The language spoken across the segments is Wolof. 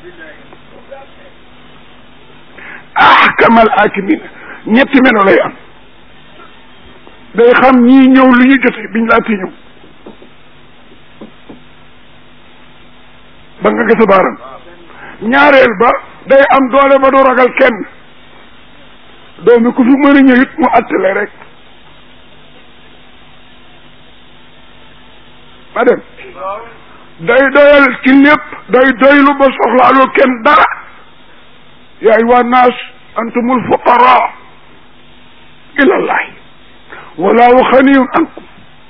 ahkamal akimin ñetti melo lay am day xam ñii ñëw lu ñu jote biñ laati ñëw ba nga gësa baaram ñaareel ba day am doole ba du ragal kenn doomi ku fi mën a ñëw it mu attale rek ma dem day doyal ci lépp day doylu ba soxlaaloo kenn dara yaa ayyuha nnaas antumul fuqaraa ilallahi wallahu xaniyun ankum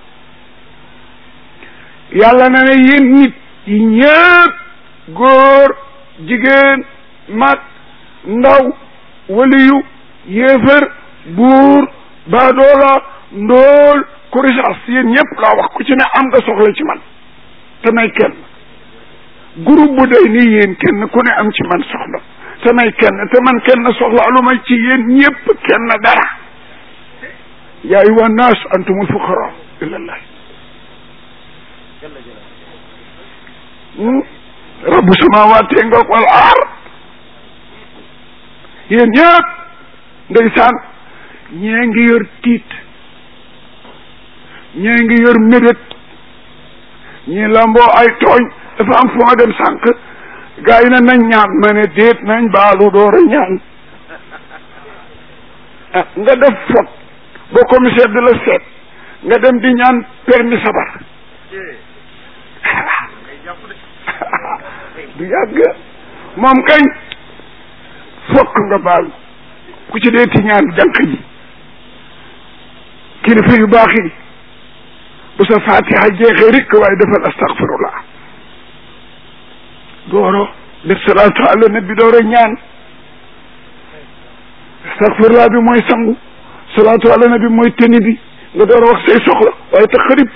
yàlla na ne yéen nit yi ñëpp góor jigéen mag ndaw waliyu yéefër buur baadoola ndóol kurisaas yéen ñëpp laa wax ku ci ne am nga soxla ci man te may kenn groupe bu day nii yéen kenn ku ne am ci man soxla te may kenn te man kenn soxla lu may ci yéen ñëpp kenn dara yaa ayyuha nnaas antumul fuqaraa ilallah rabbu samawaati ngoog wal aar yéen ñëpp ndeysaan ñee ngi yor tiit ñee ngi yor mébét ñii lamboo ay tooñ dafa am fu ma dem sànq gaa yi ne nañ ñaan ma ne déet nañ baalu door a ñaan ah nga def fot ba commissaire de la seet nga dem di ñaan permis sabar du yàgg moom kañ fokk nga baal ku ci dee ti ñaan jànq ji kilifa yu baax yi bu sa fatiha jeexee rek waaye defal astaghfirullah dooro def salaatu ala nabi dooro ñaan astaghfirullah bi mooy sangu salaatu ala nabi mooy teni bi nga door a wax say soxla waaye te xarib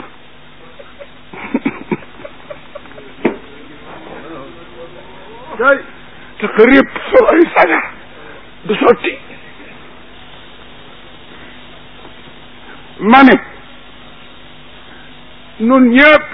day te xarib sol ay sagar du sotti ma ne nun ñëpp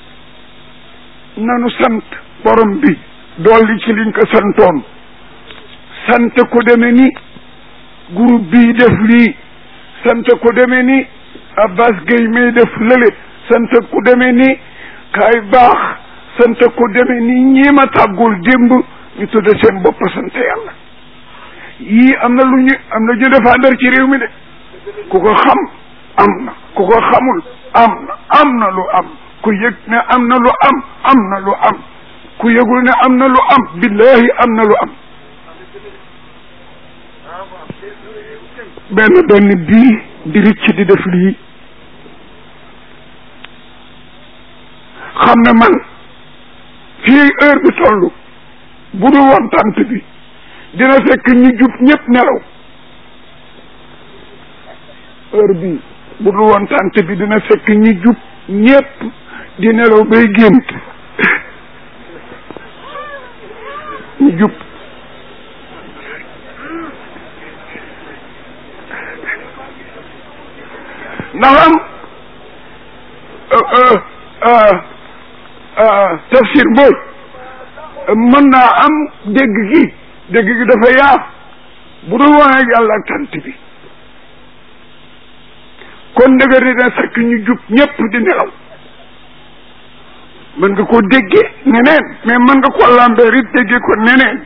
nanu sant borom bi dolli ci liñ ko santoon sant ko deme ni groupe bii def lii sant ko deme ni Abbas Gueye may def lële sant ko deme ni kaay baax sant ko deme ni ñii ma tàggul démb ñu tudde seen bopp sant yàlla yii am na lu ñu am na ñu défendre ci réew mi de ku ko xam am na ku ko xamul am na am na lu am ku yëg ne am na lu am am na lu am ku yëgul ne am na lu am billahi am na lu am benn benn bii di ricc di def lii xam ne man fii heure bi toll bu dul woon tant bi dina fekk ñu jub ñëpp nelaw heure bi bu dul woon tant bi dina fekk ñu jub ñëpp di nelaw bay gént ñu jub ndax am tafsir mbooj mën naa am dégg gi dégg gi dafa yaa bu dul woon ak yàlla ak tant bi kon ndëgër ni dina fekk ñu jub ñëpp di nelaw mën nga koo déggee neneen mais mën nga ko lambeer it déggee ko neneen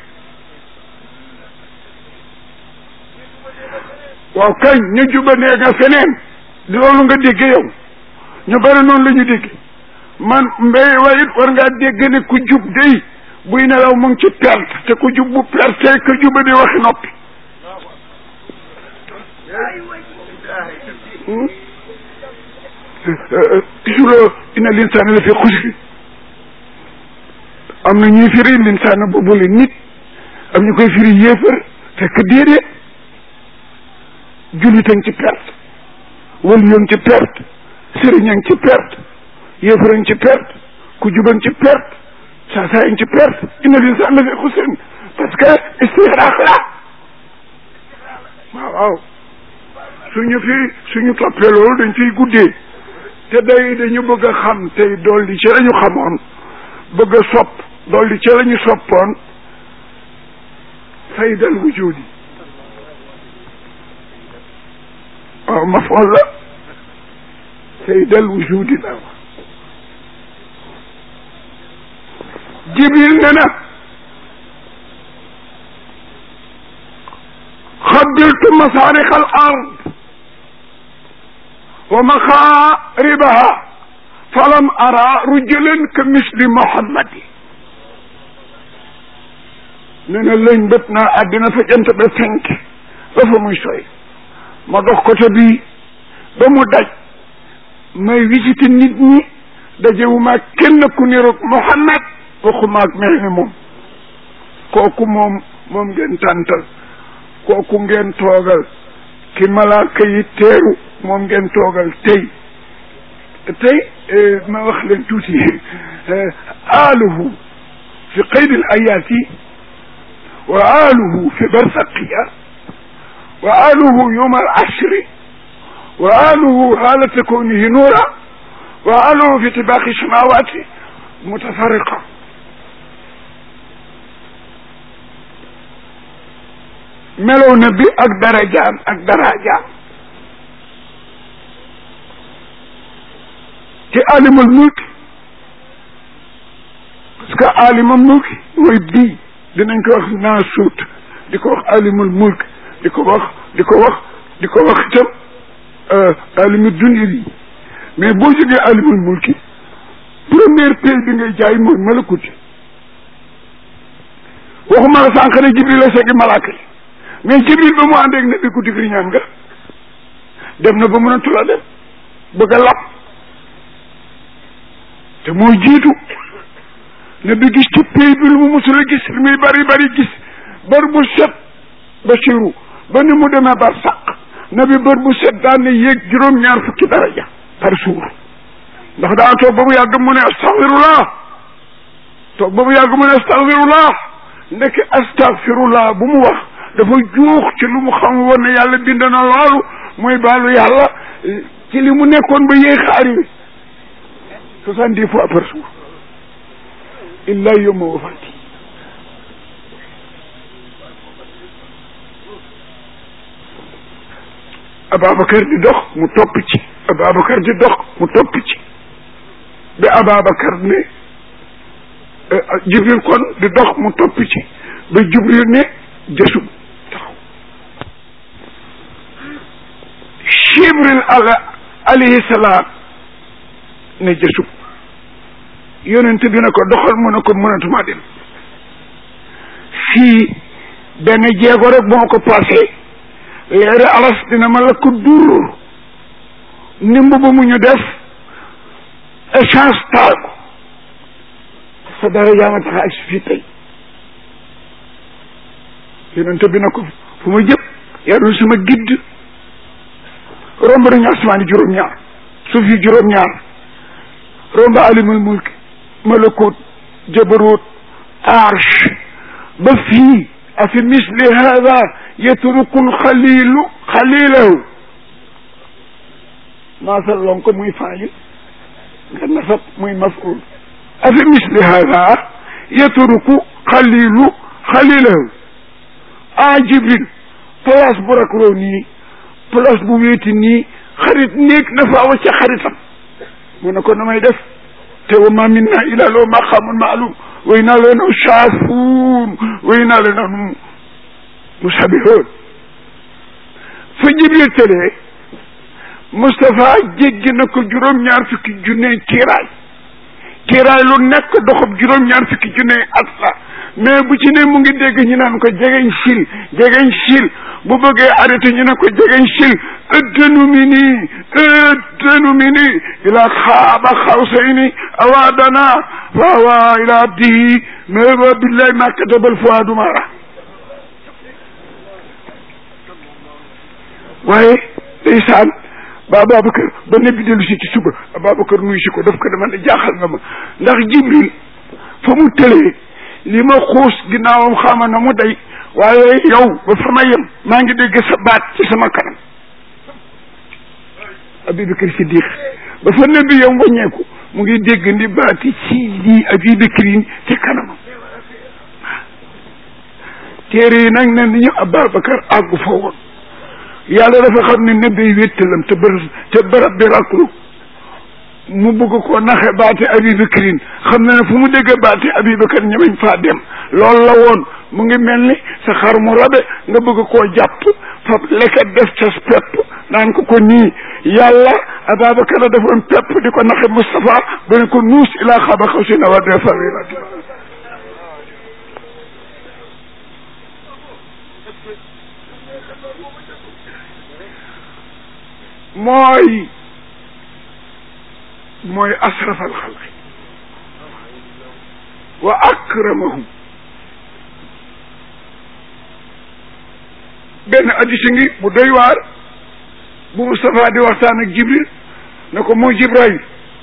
waaw kañ ñu juba nee nga feneen di loolu nga déggee yow ñu bari noonu la ñu dégg man mbéy wayit war ngaa dégg ne ku jub day buy nelaw mu ngi ci perte te ku jub bu perte que juba di waxi noppi gisuloo inna linsaana la fi xusri am na ñuy firi linsaana boobule nit am ñu koy firi yéefar fekk déedéet jullit ci perte wël yoon ci perte sëriñ ci perte yéefar ci perte ku juban ci perte saa saa ci perte inna linsaana la fi xusri parce que istixraaq la waaw waaw suñu fi suñu toppee loolu dañ fiy guddee te day dañu bëgg a xam tey dolli ci la ñu xamoon bëgg a sopp dolli ci la ñu soppoon saydal wujudi waaw mafool la saydal wujudi la wax jibril ne na xabbiltu masaariq al ard wa maxaaribaha falam ara rujulan ka misli muhammadi ne na lëñ bët naa àddina fa jant ba fenk ba fa muy soy ma dox côté bii ba mu daj may visité nit ñi dajewuma kenn ku niroog Muhammad waxuma ak mel ni moom kooku moom moom ngeen tàntal kooku ngeen toogal ki malaaka yi teeru moom ngeen toogal tey tey ma wax leen tuuti aaluhu fi qaydil ayaati wa aaluhu fi barsaqiya wa aaluhu yowma al ashri wa aaluhu haalata kawnihi nuura wa aaluhu fi tibaaqi samawaati mutafariqa melow na bi ak darajaam ak darajaam ci alimul mulk parce que alimul mulk mooy bii dinañ ko wax naasuut di ko wax alimul mulk di ko wax di ko wax di ko wax itam alimul dunya bi mais boo jógee alimul mulki première pay bi ngay jaay mooy malakuti waxuma la sànq ne jibril la seegi malaaka yi mais jibril ba mu àndeeg ne bi ku digri ñaan nga dem na ba mën a tula dem bëgg a lab te moo jiitu ne bi gis ci pay bi lu mu musul a gis li muy bari bari gis bër bu set Basiru ba ni mu demee bar sàq na bi bër bu set daan ne yéeg juróom-ñaar fukki daraja par jour ndax daa toog ba mu yàgg mu ne astaghfirullah toog ba mu yàgg mu ne astaghfirullah ndeke astaghfirullah bu mu wax dafa juux ci lu mu xam woon ne yàlla bind na loolu muy baalu yàlla ci li mu nekkoon ba yéex a arrivé soixante-dix fois par jour illa yawma wafati Ababacar di dox mu topp ci Ababacar di dox mu topp ci ba Ababacar ne Jibril kon di dox mu topp ci ba Jibril ne jësum taxaw Jibril ala alayhi salaam ne jësum yonent bi ne ko doxal mu ne ko mënatuma dem fii benn jéego rek bu ma ko passé leeri alas dina ma la ko dur nimb ba mu ñu def échange taal ko sa dara yaa ma tax ak si fii tey yonent bi na ko fu ma jëm yaa doon sama gidd romb nañu asmaani juróom-ñaar suuf yi juróom-ñaar romb alimul mulk malakut jabarut arsh ba fii afi misli hada yatruku xalilu xalilahu maasal lon ko muy faayil nga nasab muy maful afi misli hada yatruku xalilu xalilahu a jibril place bu rakroo nii place bu wéeti nii xarit néeg na faa wacca xaritam mu ne ko na may def te wa ma minna ila loo maqamun maalum way naa leen saafuun way naa leen musabihoon fa jibril tëlee Moustapha jéggi na ko juróom-ñaar fukki junne kiiraay kiiraay lu nekk doxab juróom-ñaar fukki junne at la mais bu ci ne mu ngi dégg ñu naan ko jegeñ sil jegeñ sil bu bëggee arrêté ñu ne ko jegeñ sil ëddanu mi nii ëddanu mi nii ila xaaba xawsayni awaadana waawa ila abdihi mais wa billahi ma katabal fuaadu mara waaye ndeysaan ba Ababacar ba nabi dellu si ci suba Ababacar nuyu si ko daf ko dama ne jaaxal nga ma ndax Jibril fa mu tëlee li ma xuus ginnaawam xaama na mu day waaye yow ba fa ma yem maa ngi dégg sa baat ci sama kanam Abubakar Siddiq ba fa nabi yam wàññeeku mu ngi dégg ndi baati ci di Abubakar ci kanamam te téere yi nag ne nañu Ababacar àggu fa woon yàlla dafa xam ne ne day wéttalam te bërëb te bërëb bi raklu mu bëgg ko naxe baati Abibakrin xam na ne fu mu dégg baati Abibakar ñemeñ faa dem loolu la woon mu ngi mel ni sa xar mu rabe nga bëgg koo jàpp fab leket def ca pepp naan ko ko nii yàlla Ababacar la defoon pepp di ko naxe Moustapha ba ne ko nuus ilaa xaba xaw si na wa de fawirat mooy mooy asraf alxalqi wa akramahum benn addisi ngi bu doy waar bu Moustapha di waxtaan ak Jibril ne ko moo Jibril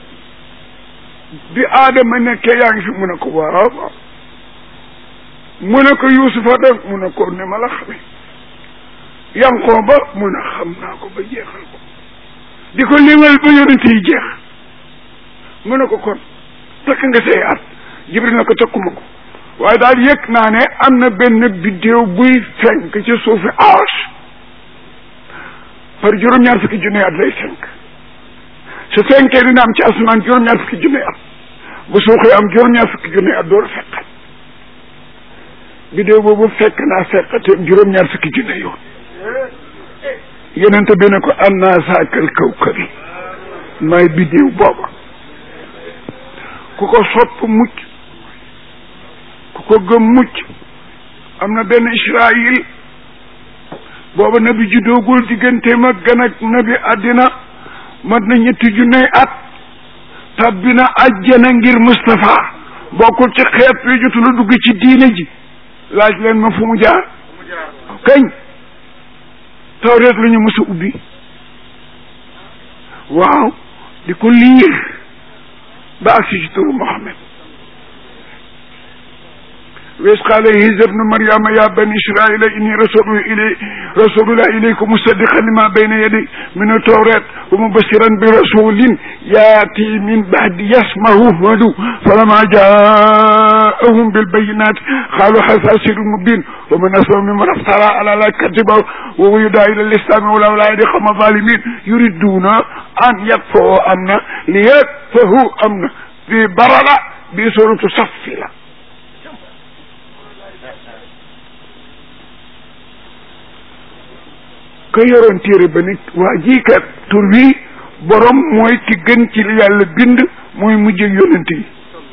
bi aadama nekkee yaa ngi fi mu ne ko waaw waaw mu ne ko Yuusufa da mu ne ko ne ma la xame yankoo ba mu ne xam naa ko ba jeexal ko di ko limal ba yonent yi jeex mu ne ko kon takk nga say at Jibril ne ko takkuma ko waaye daal yëg naa ne am na benn biddéew buy fenk ci suufi arsh par juróom-ñaar fukki junne at lay fenk su fenkee dina am ci asamaan juróom-ñaar fukki junne at bu suuxee am juróom-ñaar fukki junne at door fekkat biddéew boobu fekk naa fekkate juróom-ñaar fukki junne yoon yenente bi ne ko an naa saakal kawkabi maay biddéew booba ku ko sopp mucc ku ko gëm mucc am na benn Israël booba nabi juddoogul digganteem ak gan ak nabi àddina mat na ñetti junney at tabbi na ajjana ngir Moustapha bokkul ci xeet wi jotul a dugg ci diine ji laaj leen ma fu mu jaar kañ tawreet la ñu mës a ubbi waaw di ko liir ba agsi ci turu Muhammad وإذ قال عيسى ابن مريم يا بني إسرائيل إني رسول إلي رسول الله إليكم مصدقا لما بين يدي من التوراة ومبشرا برسول يأتي من بعد يسمه هدو فلما جاءهم بالبينات قالوا هذا سر مبين ومن أسلم ممن افترى على لا كذبه وهو يدعى إلى الإسلام ولولا يدخل الظالمين يريدون أن يكفروا أمنا ليكفروا أمنا في بررة بسورة صفلة ka yoroon téere ba nit waa jii kat tur wi borom mooy ki gën ci li yàlla bind mooy mujj yonent yi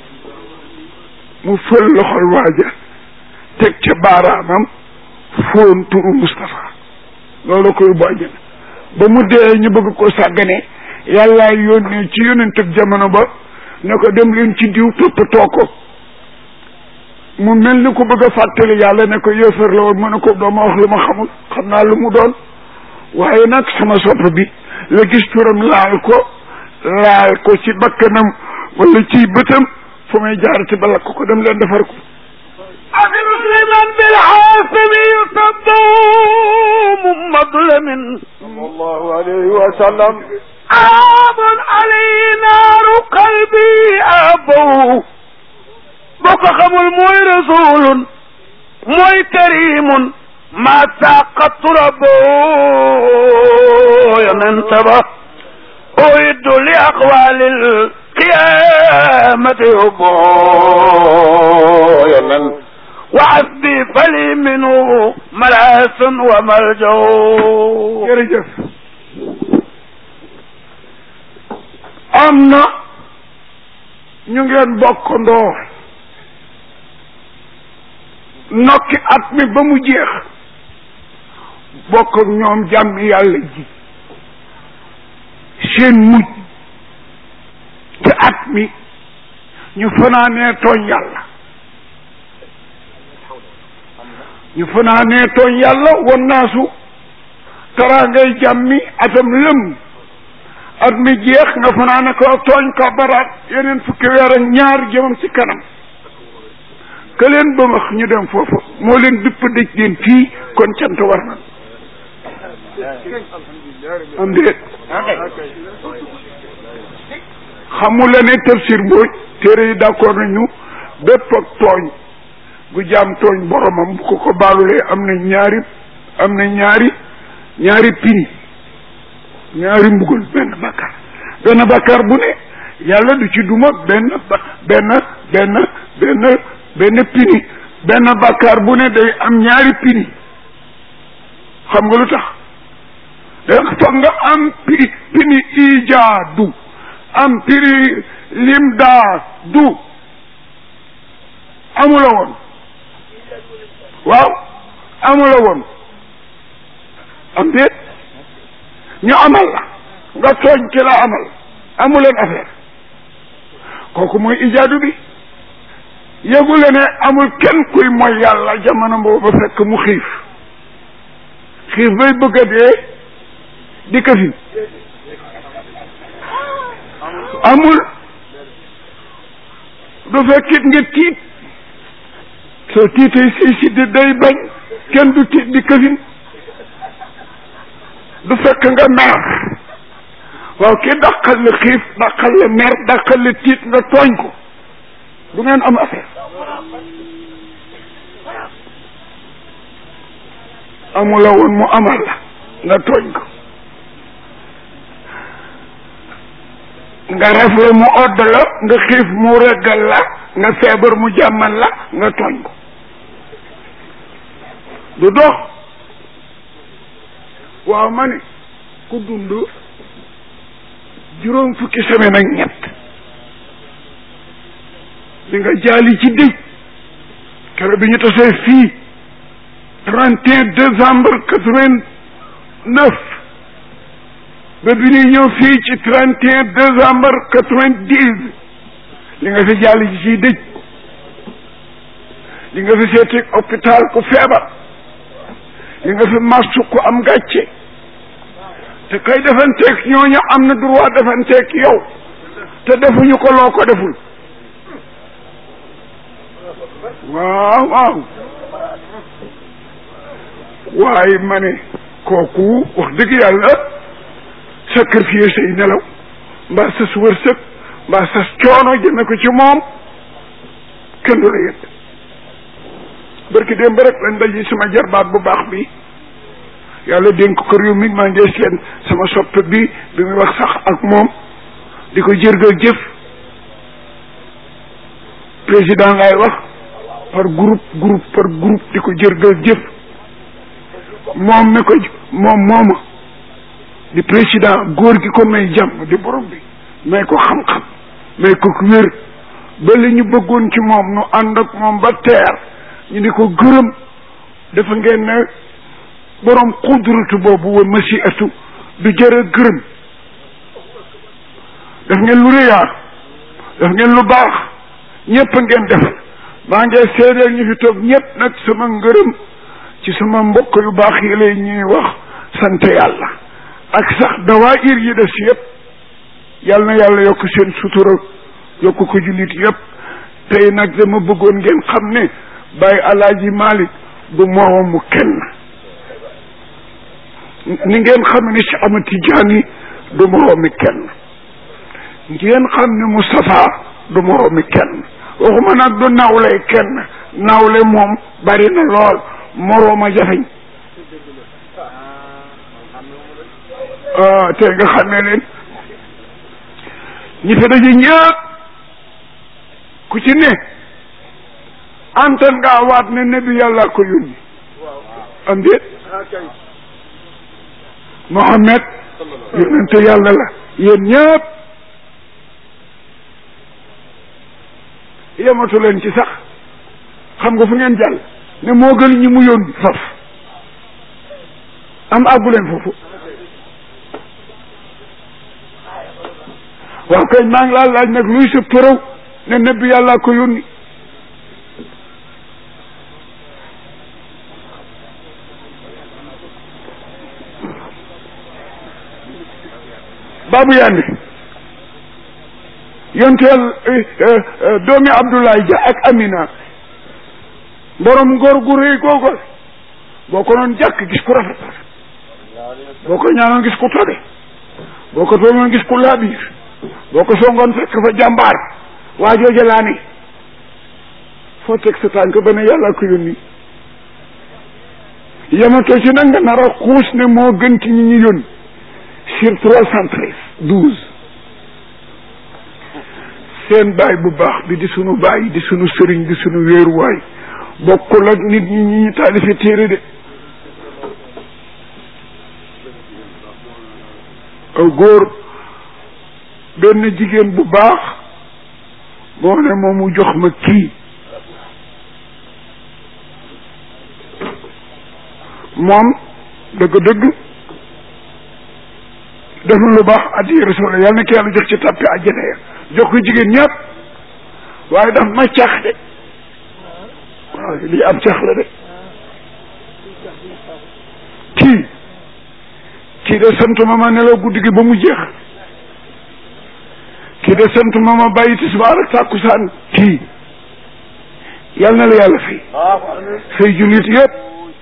mu fël loxol waaja teg ca baaraamam foon turu Moustapha loolu koy bu àjjana ba mu dee ñu bëgg ko sàggane yàllaa yónnee ci yonent ak jamono ba ne ko dem leen ci diw toppatoo ko mu mel ni ko bëgg a fàttali yàlla ne ko yéefar la woon mu ne ko dooma wax lu ma xamul xam naa lu mu doon waaye nag sama sopp bi la gis turam laal ko laal ko ci bakkanam wala ci bëtam fu may jaarati ba lakk ko dem leen defar ko أخي مسلما بالحاسم يصدوم مظلم صلى الله عليه وسلم عاب علي نار قلبي أبو بك خمل موي رسول موي كريم ما ساقط ربو ينتبه أعد لأقوال القيامة يبو ينن وعبي فلي منه ملاس وملجو jërëjëf am na ñu ngeen bokkandoo nokki at mi ba mu jeex bokk ak ñoom jàmm yàlla ji seen mujj ci at mi ñu fanaanee tooñ yàlla ñu fanaanee tooñ yàlla won naasu taraangay jàmmi atam lëm at mi jeex nga fanaane ko tooñ ko baraat yeneen fukki weer ak ñaar jëmam ci kanam que leen ba wax ñu dem foofu moo leen dupp dëj leen fii kon cant war na am déet xamula ne tafsir mbooj téere yi d'accord nañu bépp ak tooñ bu jaam tooñ boromam bu ko ko baalulee am na ñaari am na ñaari ñaari pini ñaari mbugal benn bàkkaar benn bàkkaar bu ne yàlla du ci duma benn benn benn benn benn pini benn bàkkaar bu ne day am ñaari pini xam nga lu tax da foog nga am pini pini ijaadu am pini limdaadu amula woon waaw amula woon am déet ñu amal la nga tooñ ki la amal amuleen affaire kooku mooy ijaadu bi yëgule ne amul kenn kuy mooy yàlla jamono boobu fekk mu xiif xiif bay bëgg a dee di këfin amul du fekkit nga tiit soo tiitee say siddi day bañ kenn du tiit di këfin du fekk nga mer waaw ki dàqal la xiif dàqal la mer dàqal la tiit nga tooñ ko du ngeen am affaire amula woon mu amal la nga tooñ ko nga rafle mu odd la nga xiif mu reggal la nga feebar mu jàmmal la nga tooñ ko du dox waaw ma ne ku dund juróom fukki semaine ak ñett di nga jaali ci dëj keroog bi ñu tasee fii trente et un décembre quatre-vingt-neuf ba bi ñuy ñëw fii ci trente et un décembre quatre-vingt-dix li nga fi jaali ci ciy dëj li nga fi seeti hôpital ku feebar li nga fi marsu ku am gàcce te kay defanteeg ñooñu am na droit defanteeg yow te defuñu ko loo ko deful waaw waaw waaye ma ne kooku wax dëgg yàlla sacrifier say nelaw mbaa sas wërsëg mbaa sas coono jëme ko ci moom kenn du la yëg barki démb rek lañ daji sama jarbaat bu baax bi yàlla dénk ko réew mi maa ngi seen sama soppe bi bi muy wax sax ak moom di ko jërgal jëf président laay wax par groupe groupe par groupe di ko jërgal jëf moom mi ko moom mooma di président góor gi ko may jàmm di borom bi may ko xam-xam may ko wér ba li ñu bëggoon ci moom nu ànd ak moom ba teer ñu di ko gërëm dafa ngeen ne borom xudratu boobu wa masiatu du jërë gërëm daf ngeen lu réyaar daf ngeen lu baax ñëpp ngeen defal maa ngi seedeel ñu fi toog ñëpp nag sama ngërëm ci sama mbokk yu baax yi lay ñuy wax sant yàlla ak sax dawaayir yi des yëpp yal na yàlla yokk seen sutura yokk ko jullit yëpp tey nag dama bëggoon ngeen xam ne Baye Alaaji Malick du moroomu kenn ni ngeen xam ne si ama Tijaani du moroomi kenn ngeen xam ne Moustapha du moroomi kenn waxuma nag du nawle kenn nawle moom bari na lool morooma jafeñ ah te nga xamee leen ñi fi daje ñëpp ku ci ne antan ngaa waat ne nebi yàlla ko yónni am déet Mohammed yonente yàlla la yéen ñëpp yematu leen ci sax xam nga fu ngeen jàll ne moo gën ñi mu yónni faf am àggu leen foofu waaw kay maa ngi laa laaj nag luy sa përëw ne nebbi yàllaa ko yónni baabu yandi yonteel doomi Abdoulaye Dia ak Amina borom ngor gu rëy googu boo ko noon jàkk gis ku rafet boo ko ñaanoon gis ku tabe boo ko tooñoon gis ku laabiir boo ko songoon fekk fa jàmbaar waa jooja laa ne foo teg sa tànk ba ne yàlla ko yónni yamatoo ci nag nga nar a xuus ne moo gën ci ñi ñu yónni sur trois cent treize douze seen baay bu baax bi di sunu baay di sunu sëriñ di sunu wéeruwaay bokkul ak nit ñi ñi ñu taalife téere de aw góor benn jigéen bu baax moo ne moom mu jox ma kii moom dëgg-dëgg def na lu baax addi rasul yàlla na ko yàlla jox ci tàppi àjjana ya jox ko jigéen ñëpp waaye daf ma cax de waaw lii am cax la de kii kii de santuma ma nelaw guddi gi ba mu jeex kii de santuma ma bàyyi tisbaar ak tàkkusaan kii yal na la yàlla fay fay jullit yëpp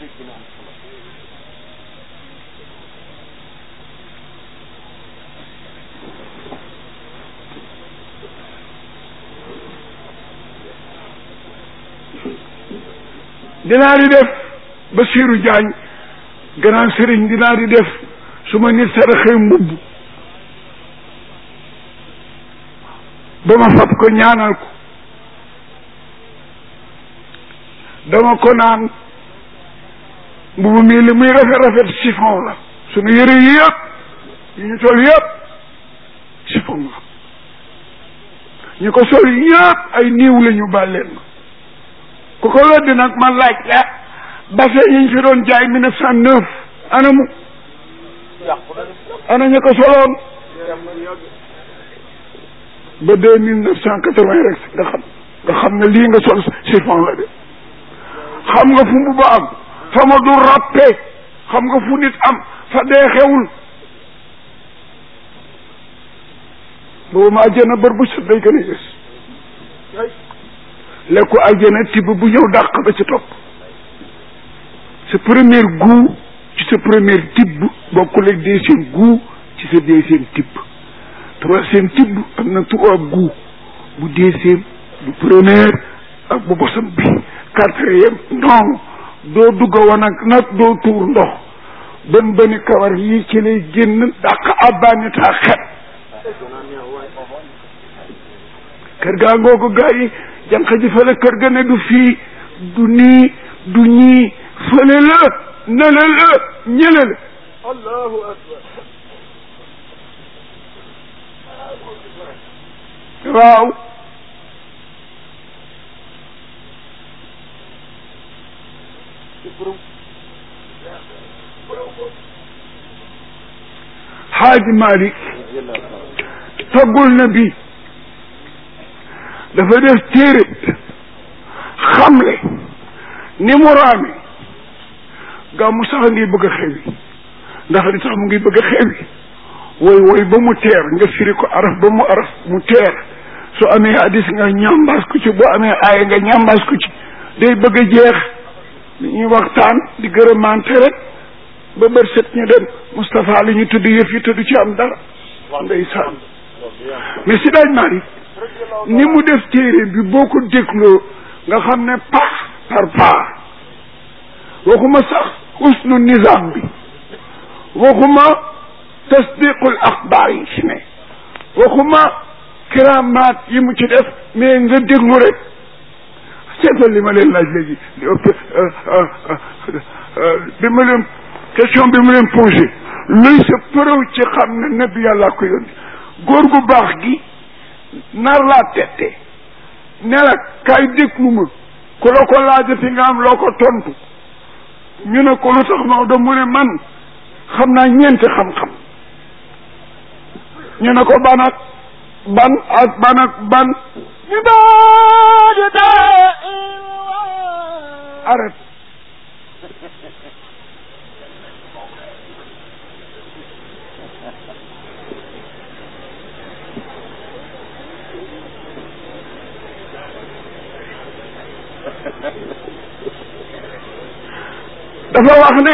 dinaa di def Basiiru Jaañ grand sëriñ dinaa di def su ma nit saraxee mbubb ba ma fab ko ñaanal ko dama ko naan mbubb mii li muy rafet rafet chiffon la sunu yëre yi yëpp yu ñu sol yëpp chiffon la ñu ko sol yëpp ay niiw la ñu bàlleen ma ku ko weddi nag ma laaj la bassin yi ñu fi doon jaay mille neuf cent neuf ana mu ana ñu ko soloon ba deux mille neuf cent quatre-vingt rek nga xam nga xam ne lii nga sol chiffon la de xam nga fu mu ba am fa ma du ràppe xam nga fu nit am fa dee xewul boobu ma àjjana bër bu set day gën a yées lekku àjjana tibb bu ñëw dàq ba ci topp sa premier goût ci sa premier tibb bokkul ak deuxième goût ci sa deuxième tibb troisième tibb am na trois goût bu deuxième bu premier ak bu bosam bi quatrième non doo dugga woon ak nag doo tuur ndox bën bëni kawar yi ci lay génn dàq abbaanitaa xet kër gaa ngoogu gaa yi jànq ji fële kër ga ne du fii du nii du ñii fële la nele la ñële la allahu akbar waaw xaaji Malick taggul na bi dafa def téere xamle ni mu raame gàmmu sax ngi bëgg a xewi ndax li tax mu ngi bëgg a xewi woy woy ba mu teer nga firi ko araf ba mu araf mu teer su amee hadis nga ñambaas ko ci boo amee aaya nga ñambaas ko ci day bëgg a jeex ñuy waxtaan di gërëmante rek ba bër set ñu dem Moustapha li ñu tudd yëf yi tudd ci am dara ndeysaan mais si daaj Malick ni mu def téere bi boo ko dégloo nga xam ne pas par pas waxuma sax husnu nizam bi waxuma tasdiqul axbaar yi ci ne waxuma kiramaat yi mu ci def mais nga déglu rek seetal li ma leen laaj léegi li ëpp bi ma leen question bi ma leen posé luy sa preuve ci xam ne nabi yàlla ko yónni góor gu baax gi nar laa tette ne la kaay déglu ma ku la ko laajati nga am loo ko tontu ñu ne ko lu tax Maodo mu ne man xam naa ñeenti xam-xam ñu ne ko ban ak ban ak ban ak ban arrête dafa wax ne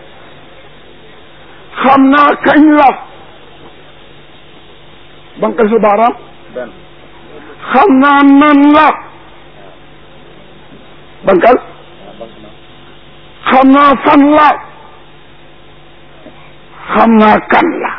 xam naa kañ la banque sa baaraam xam naa nan la bankal xam naa fan la xam naa kan la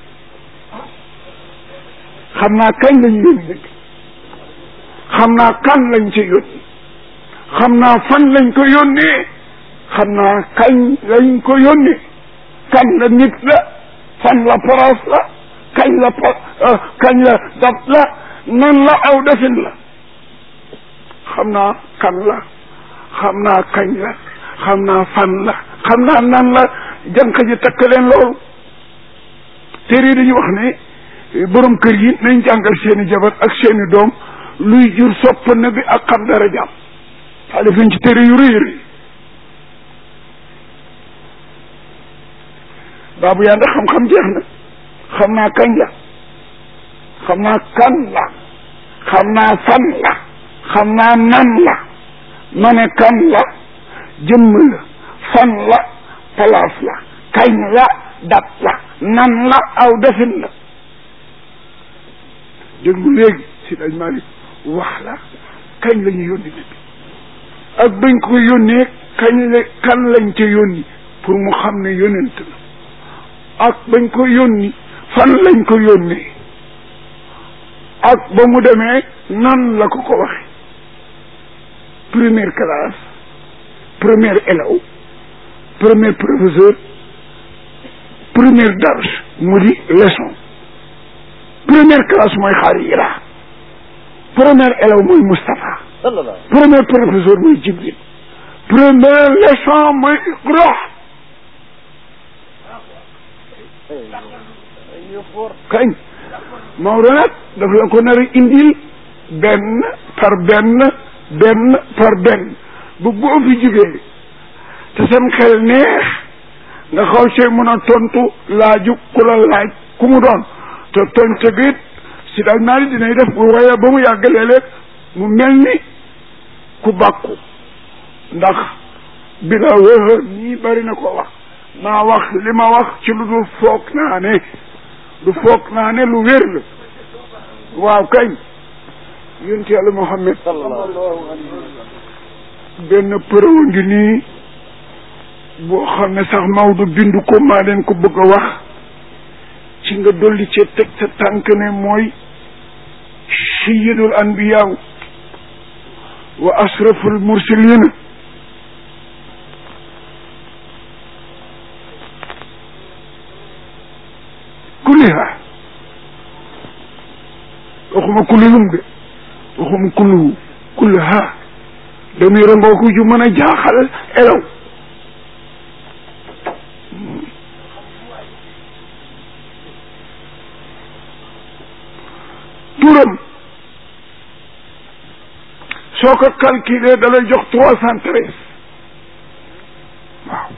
xam naa kañ lañ yónni dëgg xam naa kan lañ ci yónni xam naa fan lañ ko yónnee xam naa kañ lañ ko yónnee kan la nit la fan la place la kañ la po kañ la dab la nan la aw defin la xam naa kan la xam naa kañ la xam naa fan la xam naa nan la jànq ji takk leen loolu téere yi dañuy wax ne borom kër yi nañ jàngal seeni jabar ak seeni doom luy jur sopp na bi ak xam dara jàmm xaalif nañ ci téere yu rëy rëy baabu yaa ndax xam-xam jeex na xam naa kañ la xam naa kan la xam naa fan la xam naa nan la ma ne kan la jëmm la fan la place la kañ la dat la nan la aw defin la déglu léegi si dañ Malick wax la kañ la ñu yónni nit ak bañ ko yónnee kañ la kan lañ ca yónni pour mu xam ne yónent la ak bañ ko yónni fan lañ ko yónnee ak ba mu demee nan la ko ko waxe première classe premier élève premier professeur première darse mu di leçon première classe mooy xaarira premier élève mooy Moustapha premier professeur mooy Jibril première leçon mooy Iqra kañ Maodo nag daf la ko nar a indil benn par benn benn par benn bu boo fi jógee te sam xel neex nga xaw see mën a tontu laaju ku la laaj ku mu doon te tontu gi si daal naa ni dinay def bu waaye ba mu yàgg léeg-léeg mu mel ni ku bàkku ndax bi la wéer nii bari na ko wax maa wax li ma wax ci lu dul foog naa ne du foog naa ne lu wér la waaw kañ yonent yàlla Muhammad benn përëw ngi nii boo xam ne sax Maodo bindu ko maa leen ko bëgg a wax ci nga dolli ci teg sa tànk ne mooy sayyidul anbiyaaw wa asraful mursalina kulliha waxuma kullihum de waxuma kulluhu kulliha damuy rangoo ko ju mën a jaaxal elaw turam soo ko calculé da lay jox trois cent treize waaw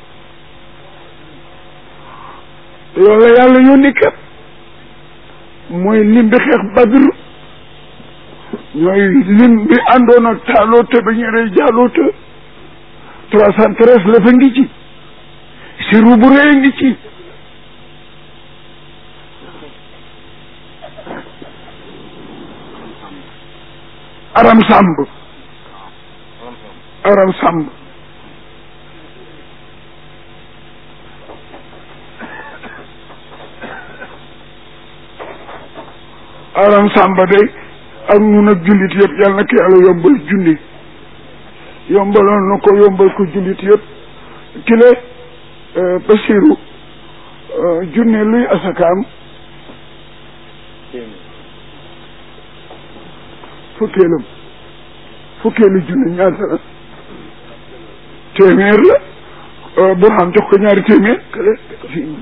loolu la yàlla yónni kat mooy lim bi xeex badr ñooy lim bi àndoon ak taaloote ba ñu rey jaaloote trois cent treize la fa ngi ci siru bu rëy ngi ci aram sàmb aram sàmb aram sàmba day ak ñun ak jullit yëpp yàlla na ko yàlla yombal junni yombaloon na ko yombal ko jullit yëpp kile Basiru junne luy asakaam fukkeelam fukkeelu junne ñaata la téeméer la Burhan jox ko ñaari téeméer kale fii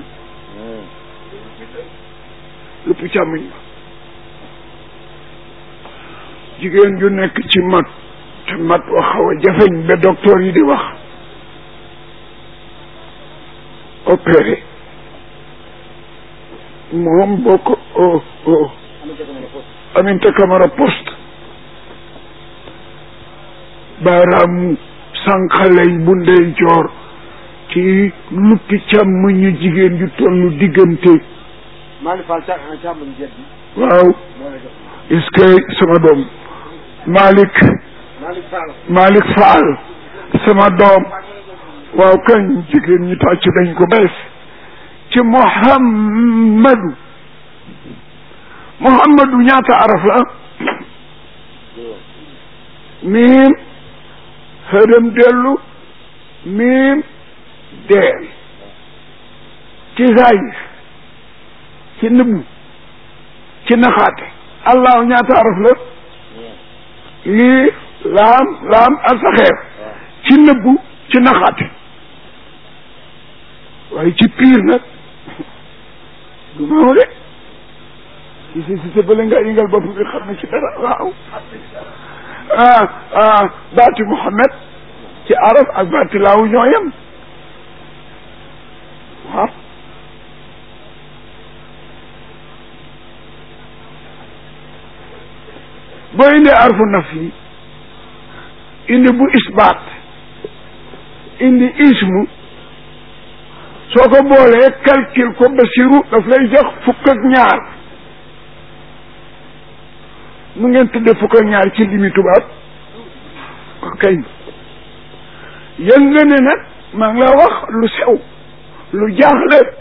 lépp càmmoñ ba jigéen ju nekk ci mat te mat wax xaw a jafeñ ba docteur yi di wax opéré moom boo ko Aminata Camara poste baaraamu sànqalay bu ndey joor ci luppi càmm ñu jigéen ju tollu diggante waaw est-ce que sama doom Malick Malick Fall sama doom waaw kañ jigéen ñi tàcc dañ ko bees ci muhammadu muhammadu ñaata araf la miim xërëm dellu miim deel ci zahir ci nëbbu ci naxaate allahu ñaata araf la lii laam laam asaxeer ci nëbbu ci naxaate waaye ci piir nag du noonu de si si si sa bële nga yëngal bopp bi xam ne ci dara waaw ah ah baati Muhammad ci arab ak baati laawu ñoo yem waaw boo indee arfu naf yi indi bu isbaat indi ismu soo ko boolee calcul ko basiru daf lay jox fukk ak ñaar nu ngeen tudde fukk ak ñaar ci limi tubaab kay yëg nga ne nag maa ngi la wax lu sew lu jaaxle